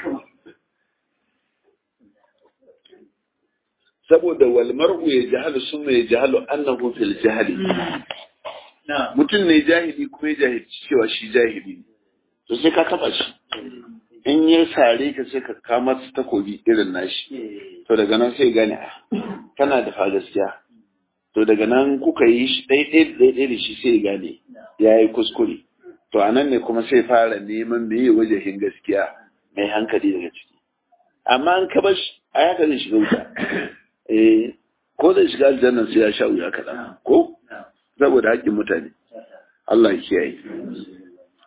saboda wal mar'u ya jahalu summa ya jahalu annahu fil jahli mutum ne jahili kuma ya jahilci cewa shi jahili ne to sai ka taba shi in ya sare ka sai ka kama su takobi irin nashi to daga nan sai gane kana da fa gaskiya to daga nan kuka yi shi ɗaiɗai da ɗaiɗai da shi sai gane ya yi kuskure to a nan ne kuma sai fara neman meye wajahin gaskiya mai hankali daga ciki amma an ka bar a yaka zai shiga wuta eh ko zai shiga aljannan sai ya sha wuya kaɗan ko saboda haƙƙin mutane Allah ya kiyaye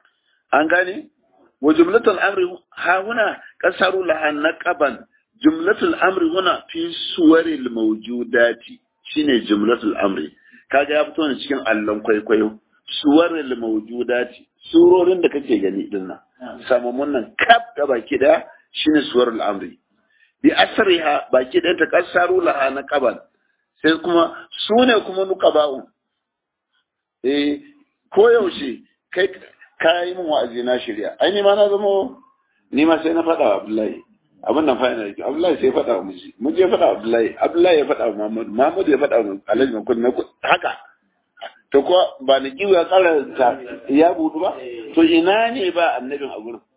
an gane wa jumlatul amri ha huna kasaru laha naqaban jumlatul amri huna fi suwaril mawjudati shine jumlatul amri kaga ya fito ne cikin allon kwaikwayo suwaril mawjudati surorin da kake gani din nan samamun nan kaf da baki da shine suwarul amri bi asriha baki da ta kasaru laha naqaban sai kuma sune kuma nuqaba'u eh ko yaushe kai ka yi min wa'azi na shirya ai ni ma na zama ni ma sai na faɗa wa Abdullahi abin nan fa yana da Abdullahi sai faɗa wa miji miji ya faɗa wa Abdullahi Abdullahi ya faɗa wa Muhammad Muhammad ya faɗa wa Alhaji Makun na haka to ko ba ni kiwo ya tsara ta ya budu ba to ina ne ba annabin a gurin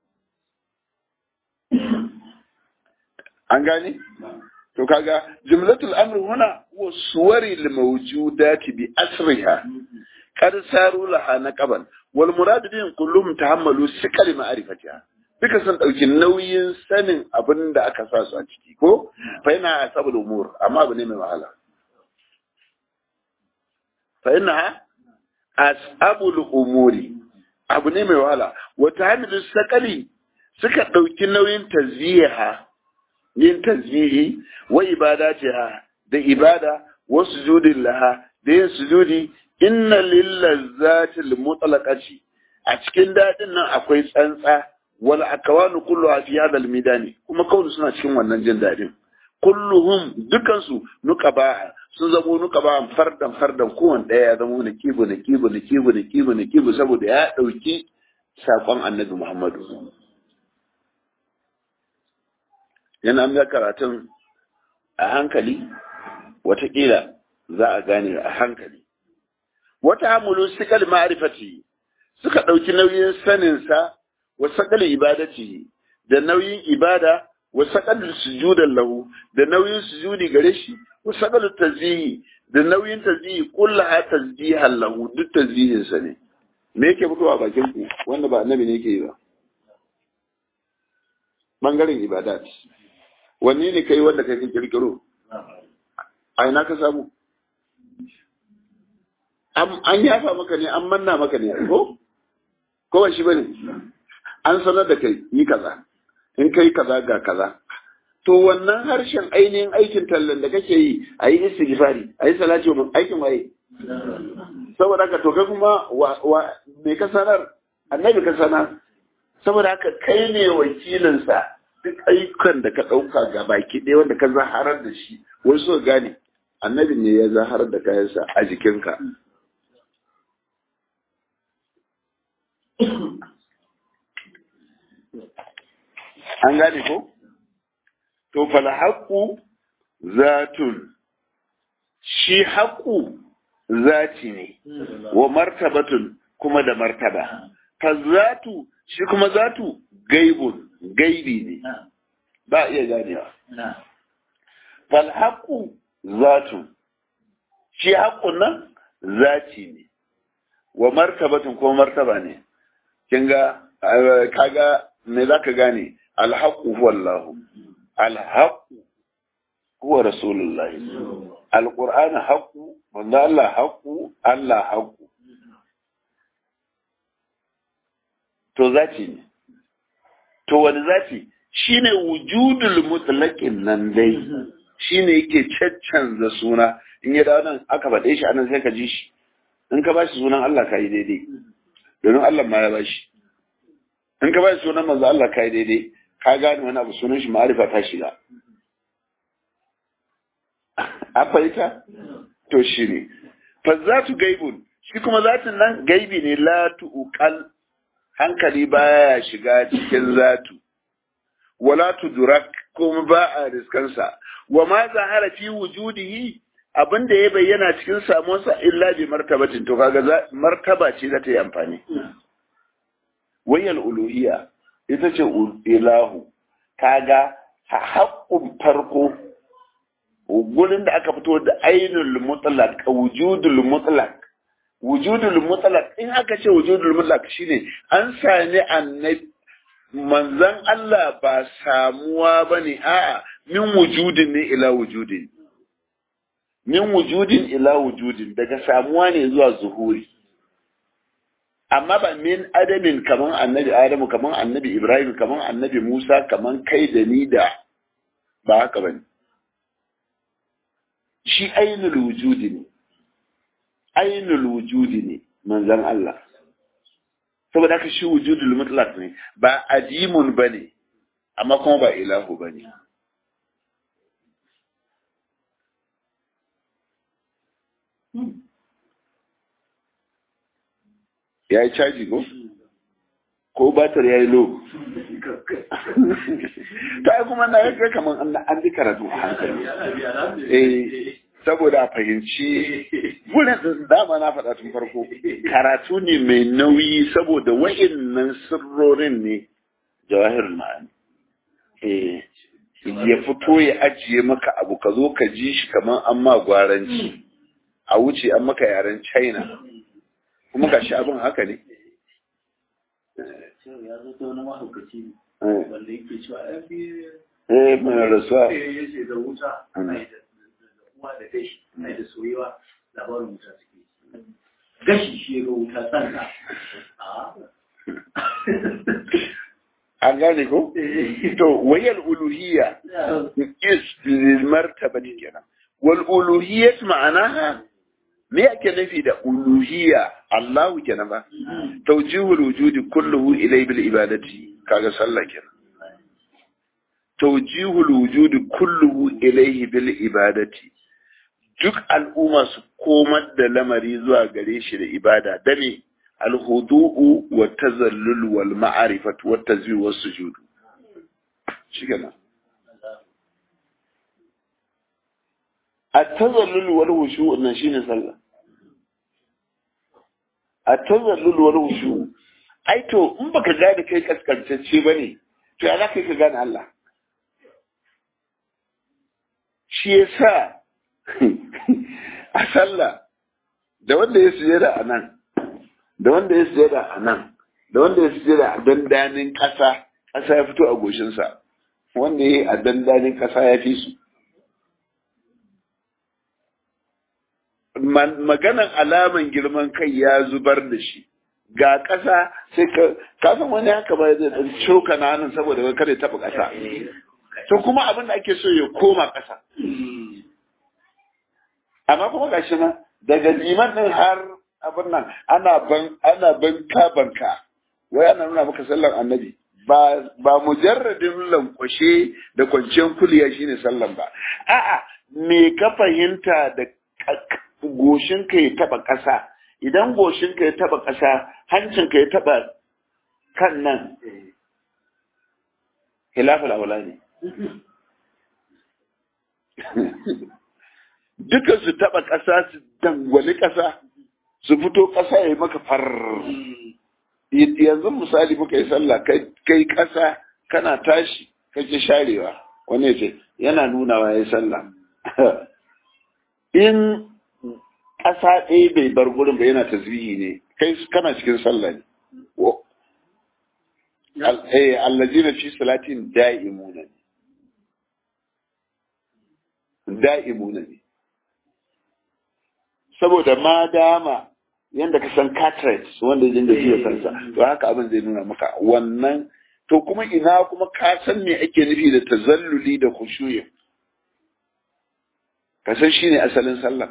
an gane to kaga jumlatul amr huna wa suwari al mawjudati bi asriha kad saru laha naqaban wal murad bihim kullum tahammalu sikal ma'rifatiha duka sun dauki nauyin sanin abin da aka sa su a ciki ko fa yana asabul umur amma abu ne mai wahala fa yana asabul umuri abu ne mai wahala wa tahmilu sakali suka dauki nauyin tazyiha yin tazyihi wa ibadatiha da ibada wa sujudin laha da yin sujudi inna lillazzatil mutlaqati a cikin dadin nan akwai tsantsa wal akawanu kulluha fi hadha al midani kuma kawai suna cikin wannan jin dadin kulluhum dukansu nuqaba sun zamo nuqaba fardan fardan kowanne daya ya zamo nakibu nakibu nakibu nakibu nakibu saboda ya dauki sakon annabi Muhammadu yana an karatun a hankali watakila za a gane a hankali wata hamulu sikal ma'rifati suka ɗauki nauyin saninsa wa sakal ibadati da nauyin ibada wa sakal sujudan lahu da nauyin sujudi gare shi wa sakal tazihi da nauyin tazihi kullaha tasbihan lahu duk tazihin sa ne me yake fitowa bakin ku wanda ba annabi ne yake yi ba bangaren ibadat wanne ne kai wanda kai kirkiro a ina ka samu an yafa maka ne an manna maka ne ko ko ba shi bane an sanar da kai yi kaza in kai kaza ga kaza to wannan harshen ainihin aikin tallan da kake yi a yi istighfari a yi salati wa aikin waye saboda haka to kai kuma wa me ka sanar annabi ka sanar saboda haka kai ne wakilinsa duk ayyukan da ka ɗauka ga baki ɗaya wanda ka zaharar da shi wasu so gane annabi ne ya zaharar da kayansa a jikinka an gane ko to fal haqqu zatun shi haqqu zati ne wa martabatun kuma da martaba fa zatu shi kuma zatu gaibun gaibi ne ba iya ganewa fal haqqu zatu shi haqqun nan zati ne wa martabatun kuma martaba ne kin ga kaga me zaka gane al haqqu huwa Allah al haqqu huwa rasulullahi al qur'an haqqu manzo Allah haqqu Allah haqqu to zati ne to wani zati shine wujudul mutlaqin nan dai shine yake caccanza suna in ya dawo nan aka faɗe shi anan sai ka ji shi in ka bashi sunan Allah kai daidai domin Allah ma ya bashi in ka bashi sunan manzo Allah kai daidai ka gane wani abu sunan shi ma'arifa ta shiga a fahimta to shi ne fa zatu gaibun shi kuma zatin nan gaibi ne la tuqal hankali baya shiga cikin zatu wala tudrak kuma ba a riskansa wa ma zahara fi wujudihi abinda ya bayyana cikin samuwarsa illa bi martabatin to kaga martaba ce za ta yi amfani wayal uluhiyya ita ce ilahu kaga haƙƙun farko gurin da aka fito da ainul mutlaq wujudul mutlaq wujudul mutlaq in aka ce wujudul mutlaq shine an sami annabi manzon Allah ba samuwa bane a'a min wujudin ne ila wujudin min wujudin ila wujudin daga samuwa ne zuwa zuhuri amma ba min adamin kaman annabi adamu kaman annabi ibrahim kaman annabi musa kaman kai da ni da ba haka bane shi ainul wujudi ne ainul wujudi ne manzon Allah saboda haka shi wujudul mutlaq ne ba ajimun bane amma kuma ba ilahu bane ya yi caji ko? ko batar ya yi lo ta yi kuma na yadda kamar an ji karatu a hankali eh saboda a fahimci wurin dama na faɗa tun farko karatu ne mai nauyi saboda wa'innan sirrorin ne jawahir ma'ani eh ya fito ya ajiye maka abu ka zo ka ji shi kamar an ma gwaranci a wuce an maka yaren china kuma ga shi abin haka ne ya zo ta wani mahaukaci ne wanda yake cewa ya fi eh mai rasuwa ya ce da wuta ai da uwa da gashi ai da soyewa labarin wuta suke gashi shi ga wuta tsanta an gane ko to wayal uluhiyya is lil martabati kenan wal uluhiyyat ma'anaha me ake nufi da uluhiyya Allahu kenan ba tawjihul wujudi kulluhu ilay bil ibadati kaga sallah kenan tawjihul wujudi kulluhu ilayhi bil ibadati duk al'umma su komar da lamari zuwa gare shi da ibada da me alhudu'u wa tazallul wal ma'rifatu wat tazwir was sujud shi kenan at-tazallul wal khushu' nan shine sallah at-tazallul wal khushu' ai to in baka gane kai kaskantacce bane to ya zaka ka gane Allah shi yasa a sallah da wanda ya sujada a nan da wanda ya sujada a nan da wanda ya sujada a dandanin ƙasa ƙasa ya fito a goshinsa wanda ya yi a dandanin ƙasa ya fi su maganan alaman girman kai ya zubar da shi ga ƙasa sai ka kasan wani haka ba zai ɗan coka na hannun saboda wani kare taɓa ƙasa to kuma abin da ake so ya koma ƙasa amma kuma gashi nan daga liman ɗin har abin nan ana ban ana banka banka wai ana nuna maka sallan annabi ba ba mujarradin lankwashe da kwanciyar kuliya shine sallan ba a'a me ka fahimta da goshinka ya taba ƙasa idan goshinka ya taba ƙasa hancinka ya taba kan nan hilafin aula ne duka su taba ƙasa su dangwali ƙasa su fito ƙasa ya yi maka far yanzu misali muka yi sallah kai ƙasa kana tashi kake sharewa wani ya ce yana nunawa ya yi sallah in ƙasa ɗaya bai bar gurin ba yana tasbihi ne kai kana cikin sallah ne allazina fi salatin da'imuna ne da'imuna ne saboda ma dama yanda ka san cartridge wanda ya dinga jiya kansa to haka abin zai nuna maka wannan to kuma ina kuma ka san me ake nufi da tazalluli da khushuyi ka san shine asalin sallah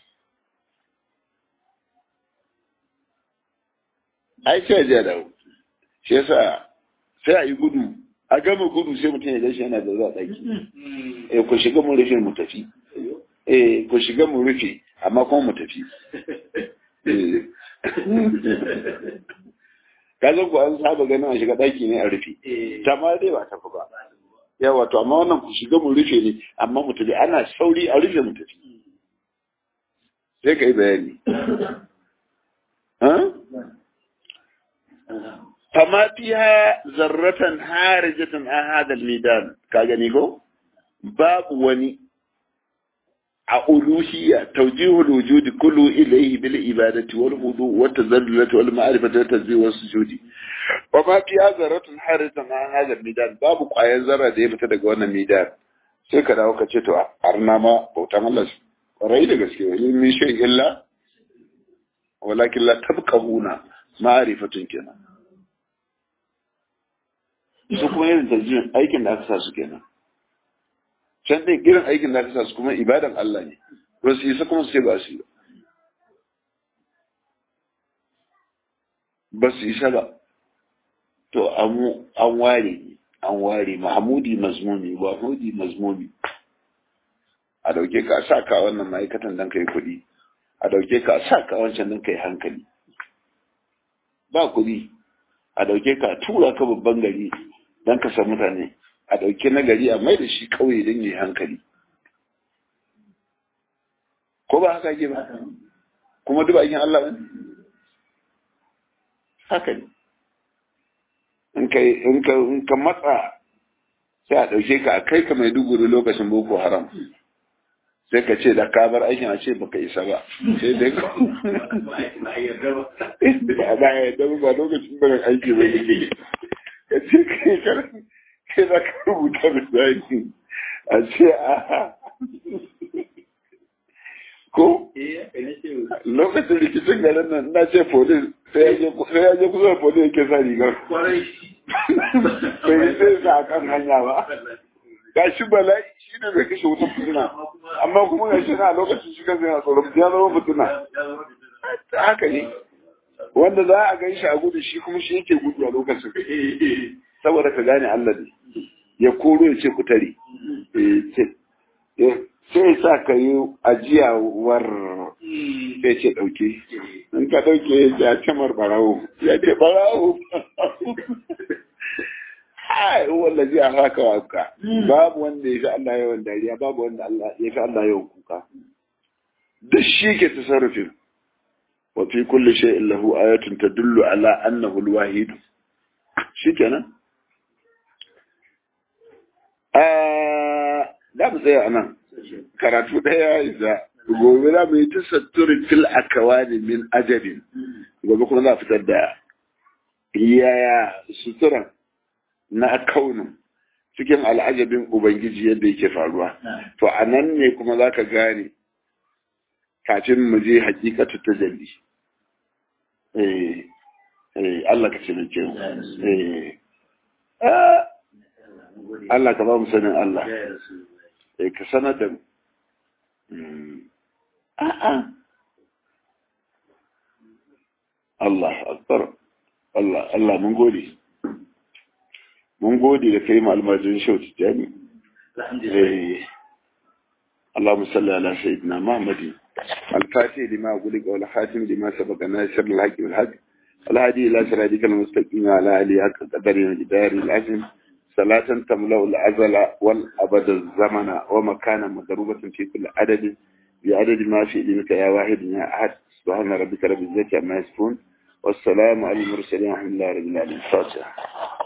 ai sai ya dawo shi yasa sai a yi gudu a gama gudu sai mutum ya gashi yana da zuwa ɗaki eh ku shiga mu rufe mu tafi eh ku shiga mu rufe amma kuma mu tafi ka zo ku an saba ganin a shiga ɗaki ne a rufe ta ma dai ba tafi ba yawa to amma wannan ku shiga mu rufe ne amma mu tafi ana sauri a rufe mu tafi sai ka yi bayani fama fiha zarratan harijatan an hadal midan ka gani ko babu wani a uluhiyya tawjihul wujudi kullu ilayhi bil ibadati wal hudu wat tazallulati wal ma'rifati wat tazwij was sujudi wa ma fiha zarratun harijatan an hadal midan babu ƙwayar zarra da ya fita daga wannan midan sai ka dawo ka ce to arna ma bautan Allah rai da gaske wani min shay illa walakin la tabqahuna ma'arifatun kenan su kuma irin tarjin aikin da aka sa su kenan can ɗin irin aikin da aka sa su kuma ibadan Allah ne ba su isa kuma su ce ba su yi ba su isa ba to an ware an ware mahamudi mazmumi mahmudi mazmumi a dauke ka sa ka wannan ma'aikatan don ka yi kuɗi a dauke ka sa ka wancan don ka yi hankali ba kuɗi a dauke ka tura ka babban gari don ka san mutane a dauke na gari a mai da shi kauye don yi hankali ko ba haka ke ba kuma duk aikin Allah ne haka ne in ka matsa sai a ɗauke ka a kai ka mai duguri lokacin boko haram sai ka ce da ka bar aikin a ce baka isa ba sai dai ka ba a yarda ba ba lokacin barin aiki ba ne ka ce kai kai za ka rubuta misali a ce a ko lokacin rikicin garin nan na ce polis sai ya je kusa da polis yake sa rigar bai sai sa a kan hanya ba ga shi bala'i shi ne bai kashe wutan fitina amma kuma ga shi na lokacin shi kansa yana tsoron ya zama fitina haka ne wanda za a gan shi a gudu shi kuma shi yake gudu a lokacin saboda ka gane Allah ne ya koro ya ce ku tare sai sa ka yi ajiyawar sai ce ɗauke in ka ɗauke ya ce mar barawo ya ce barawo ai wanda zai a haka waka babu wanda ya fi Allah yawan dariya babu wanda ya fi Allah yawan kuka duk shi ke tasarrufin wa fi kulli shay'in lahu ayatun tadullu ala annahu al-wahid shikenan da mu tsaya anan karatu ɗaya isa gobe za mu yi ta satturi fil akawani min ajabin gobe kuma za a fitar da yaya suturan na kaunin cikin al'ajabin ubangiji yadda yake faruwa to a nan ne kuma za ka gane kafin mu je hakikatu ta jalli Allah ka ce da ke Allah ka ba mu sanin Allah ka sanar da mu a'a Allah akbar Allah Allah mun gode mun gode da kai malmajin shau tijani اللهم صل على سيدنا محمد الفاتح لما أقولك والخاتم لما سبق ناصر الحق بالحق الهادي إلى صراطك المستقيم على آله حق قدر الجدار العظيم صلاة تملأ الأزل والأبد الزمن ومكانا مضروبة في كل عدد بعدد ما في علمك يا واحد يا أحد سبحان ربك رب العزة عما يصفون والسلام على المرسلين الحمد لله رب العالمين